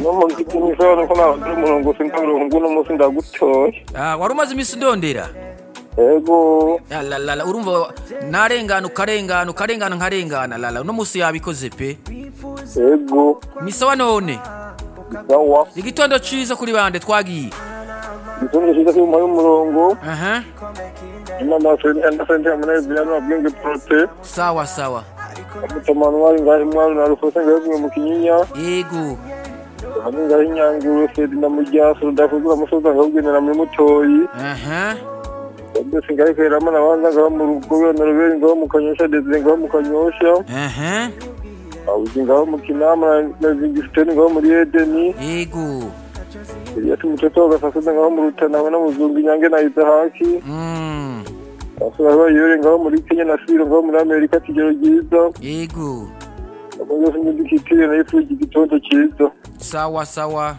n'umuziki nijoro ko ntabwo uri umurongo sindabura nguno munsi ndagutoye Ah, wari umaze iminsi udondera yego Ya, la, la, la, urumva narengana ukarengana ukarengana nkarengana lala uno munsi yabikoze pe yego misawa none sawa igitondo ciza kuri bande twagiye igitungo cyiza cy'umuha y'umurongo aha inama ndasente ya munezero ya bwenge porote sawa sawa amutomanwari ngahe mwari na rufose ngahe bumwe mu kinyinya yego hano ngahe nyanguru fedi na mujyaso rudakugura amusoza ngahe ugenera muri mutoyi aha byose ngahe keramo nabanza ngahe mu rugo wenda ruberi ngahe mu kanyosha desire ngahe mu kanyosha aha abuzi ngahe mu kinama na zingisiteni ngahe muri edeni yego Elias Mutoto agasasoza ngaho mu Rutana abona muzungu inyange na Izahaki Mm, asura bayore ngaho muri Kenya na Siro ngaho muri Amerika kigero giza yego amaze sinzi dikitire na ifu igitondo cyiza sawa sawa